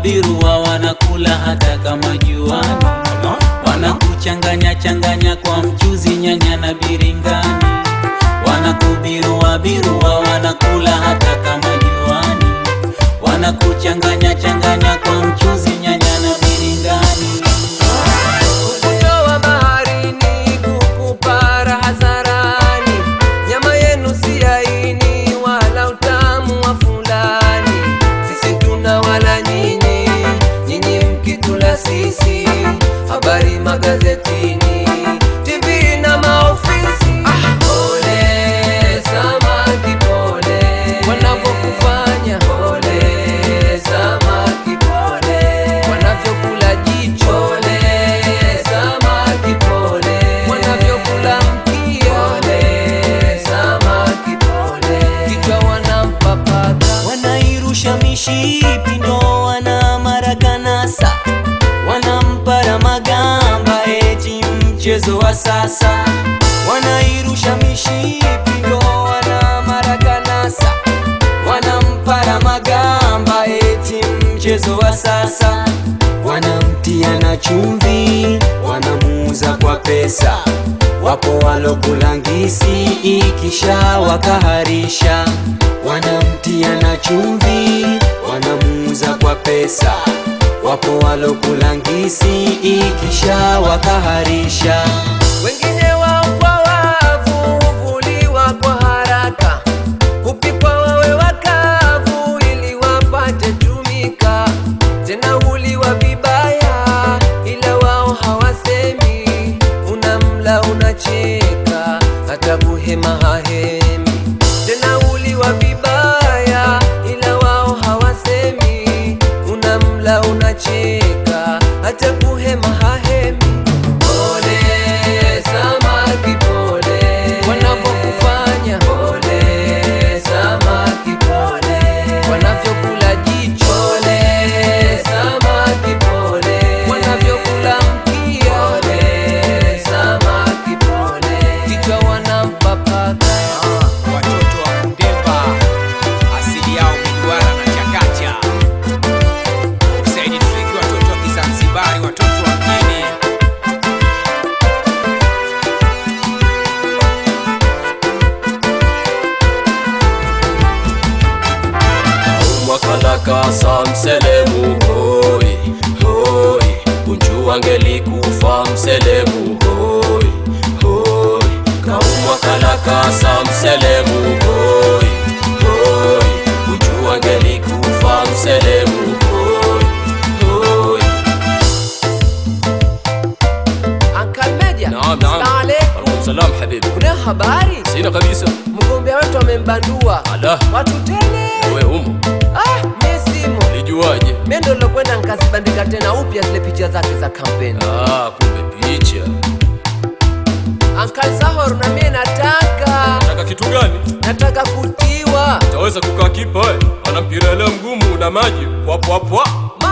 birua wanakula hata kama juani, wanakuchanganya changanya kwa mchuzi, nyanya na biringani, wanakubirua birua wanakula hata kama juani, wanakuchanganya changanya kwa mchuzi, nyanya na biringani. Ufuyo wa baharini kukupa raha zarani, nyama yenu si laini wala utamu wa fulani. Sisi tuna wala nyinyi, nyinyi mkitula sisi. Habari magazetini, TV na maofisi. Pole samaki, pole wanavyokufanya. Pole samaki, pole wanavyokula jicho. Pole samaki, pole wanavyokula mkia. Pole samaki, pole kichwa wanampapaka. wanairusha mishipi ndo wana marakanasa wanampara magamba eti mchezo wa sasa wanairusha mishipi ndo wana marakanasa wanampara magamba eti mchezo wa sasa wanamtia na chumvi wanamuuza kwa pesa wapo walokulangisi ikisha wakaharisha wanamtia na chumvi wanamuuza kwa pesa wapo walokulangisi ikisha wakaharisha Wengine wao kwa wavu huvuliwa kwa haraka, hupikwa wawe wakavu ili wapate tumika. Tena huliwa vibaya, ila wao hawasemi. Unamla unacheka, hata kuhema hahemi. Tena huliwa vibaya, ila wao hawasemi. Unamla unacheka, hata kuhema hahemi. Pole samaki, pole wanavyokufanya. Pole samaki, pole wanavyokula jicho. Pole samaki, pole wanavyokula mkia. Pole samaki, pole kichwa wanampapaka. watoto wa Kundemba asili yao miduara na chakacha. Saidi Tufiki, watoto wa Kizanzibari, watoto wa mjini. mwakalakasa mselemu hoi hoi unju angelikufa mselemu hoi hoi kaumwakalakasa mselemu hoi hoi unju angelikufa mselemu hoi hoi Uncle Meja, Naam, naam. Assalamu alaikum. salam habibi Kuna habari? sina kabisa Mgombea wetu amembandua ala watu tele. we humo Ah, mimi simo. lijuaje Mimi ndo nilokwenda nikazibandika tena upya zile picha zake za kampeni. ah, kumbe picha Uncle Zahor, na mimi nataka taka kitu gani nataka kutiwa. taweza kukaa kipa ana mpira ile mgumu na maji wapwapwa